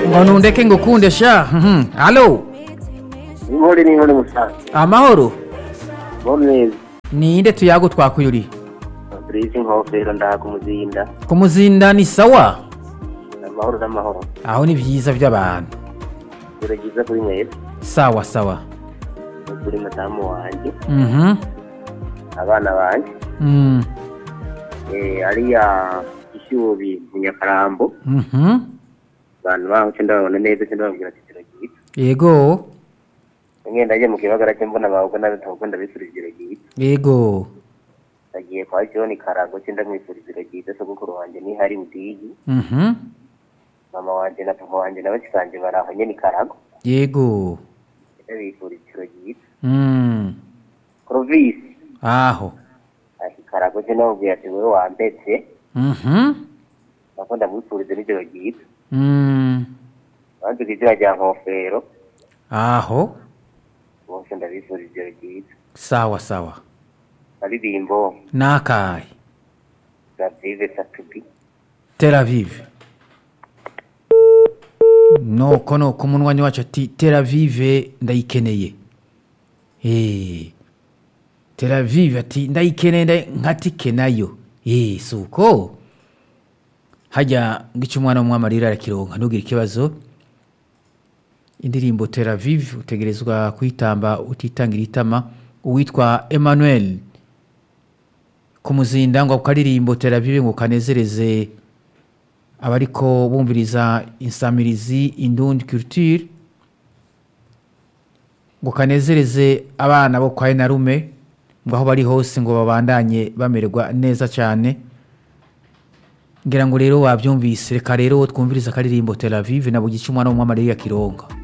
ngo ntundeke ngo ukunde sha mhm. halo inkore n'inkore musaza amahoro bo mwiza ninde tuyago twakuyuriye fabrice inkofero ndahaga umuzinda kumuzinda ni sawa amahoro n'amahoro aho ni byiza by'abantu dore byiza kuri mwebwe sawa sawa kuri madamu wanjye mhm abana banjye Mm. eh, ariya ishyubi mu nyakarambo mhm abantu baho cyo ndababona neza cyo ndababwira ati turagihita yego umwe ndagiye mu kibagara cyo mbona bawe ntabwo ndabifuriza iragihita yego nagiye kwa john karango cyo ndamwifuriza iragihita sogokuru wanjye ni hari budigi mhm mama wanjye na papa wanjye na bashiki banjye bari aho nyine i karango yego ndabifuriza iragihita Mm. provisi aho ati karango cyo ndababwira ati wowe wambetse mhm nako ndamwifuriza n'ijoro ryiza Mm. banzuka izina rya nkofero aho bose ndabifuriza ijoro ryiza sawa sawa aririmbo n'akahe gabive satubi Tel Aviv nuko nuko umunywanyi wacu ati Tel Aviv ndayikeneye eee Tel Aviv ati ndayikeneye ndayi- nkatike nayo eee si uko hajya ngo icyo umwana w'umwamarira arakironka ntugire ikibazo indirimbo Tel Aviv utegerezwa kuyitamba utitangira itama uwitwa Emmanuel kumuzinda ngo akaririmbo Tel Aviv ngo kanezereze abariko bumviriza insamirizi indundi culture ngo kanezereze abana bo kwa enarume ngo aho bari hose ngo babandanye bamererwa neza cyane ngira ngo rero wabyumvise reka rero twumvirize akaririmbo Tel Aviv nabwo gica umwana w'umwamarira kironga